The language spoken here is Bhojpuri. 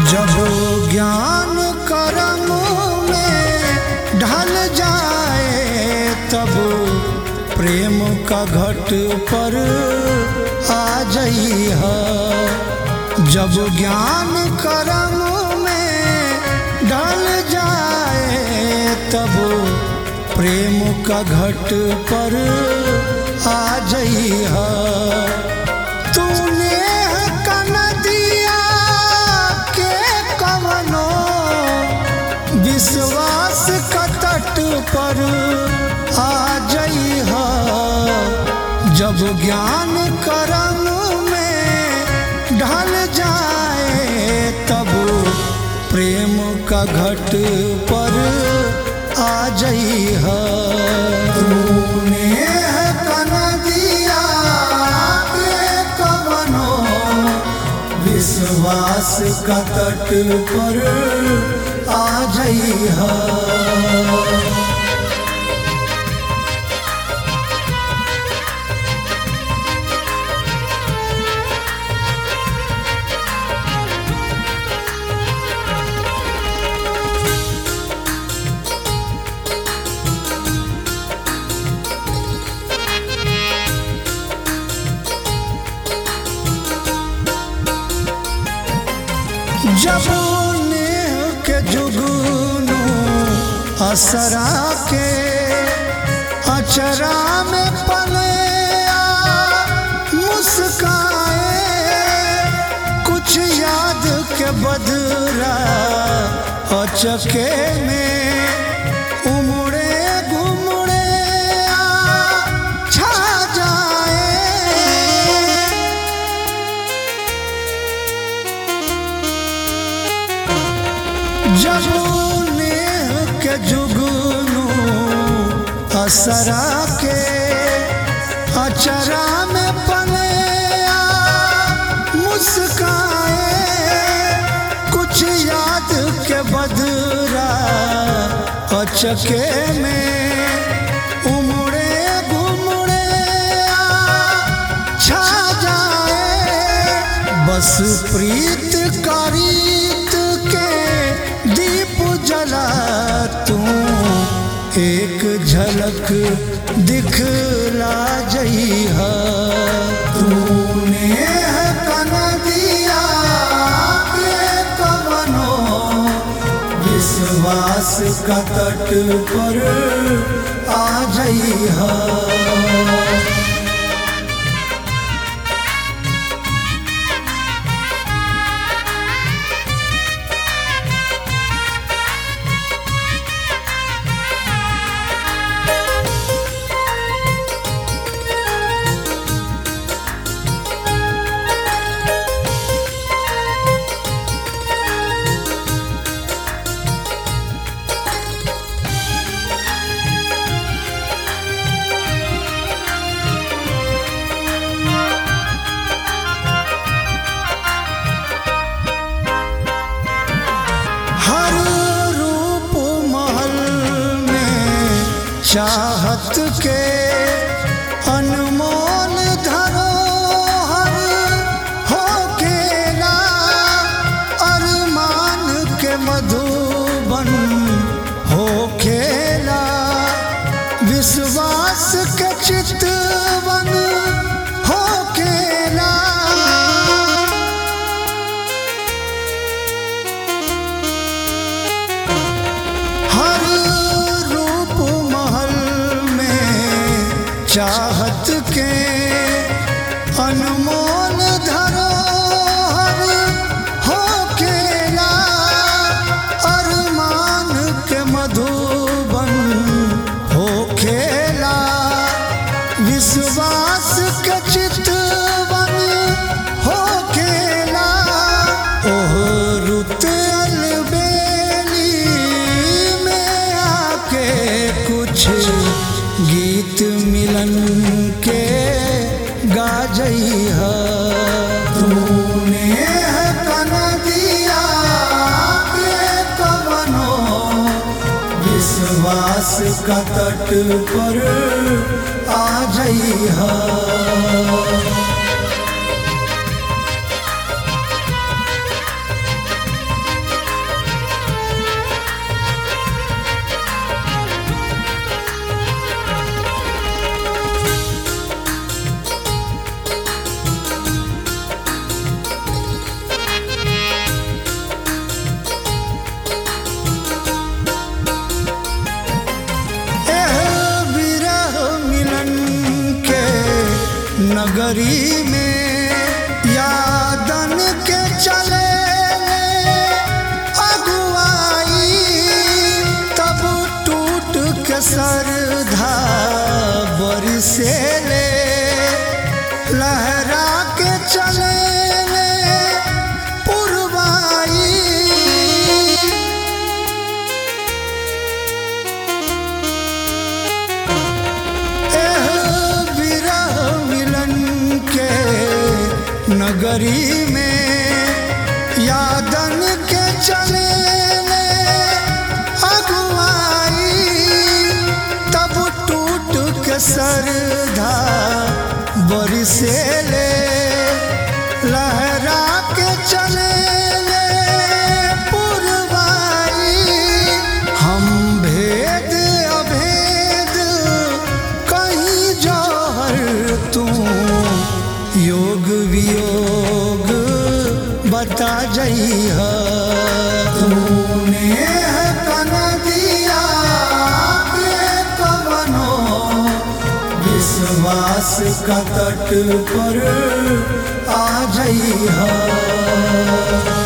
जब ज्ञान कर्म में ढल जाए तब प्रेम का घट पर आ जाई जब ज्ञान कर्म में ढल जाए तब प्रेम का घट पर आ जाई तूने कनदिया के कवनो विश्वास का तट पर आ जाई जब ज्ञान कर्म में ढल जाए तब प्रेम का घट पर आ जाई तूने कनदिया के कवनो विश्वास का तट पर आ जाई जब नेह के जुगनू असरा के अचरा में पले मुस्काए कुछ याद के बदरा अचके में उमड़े घुमड़े छा जाए जब नेह के जुगनू असरा के अचरा में पले मुस्काए कुछ याद के बदरा अचके में उमड़े घुमड़े छा जाए बस प्रीत करीत के दीप जला तू एक झलक दिखला जई तूने कन दिया के कवनो विश्वास का तट पर आ जई हर रूप महल में चाहत के अनमोल धरोहर हो केला अरमान के मधुबन हो खेला विश्वास के चितवन हो केला हर रूप महल में चाहत के अनमोल धरोहर हो केला अरमान के मधुबन हो खेला विश्वास के चितवन हो केला ओह रुत अलबेली में आके कुछ गीत मिलन के गा जई तूने कन दिया के कवनो विश्वास का तट पर आ जई नगरी में यादन के चले अगुआई तब टूट के सरधा बरसे ले लहरा के चले पुरवाई एह विरह मिलन के नगरी में यादन के चले अगुआई तब टूट के सरधा बरसे ले लहरा के चले पुरवाई हम भेद अभेद कहीं जौहर तू योग वियोग बता जइह तूने है कन दिया के कवनो विश्वास का तट पर आ जइह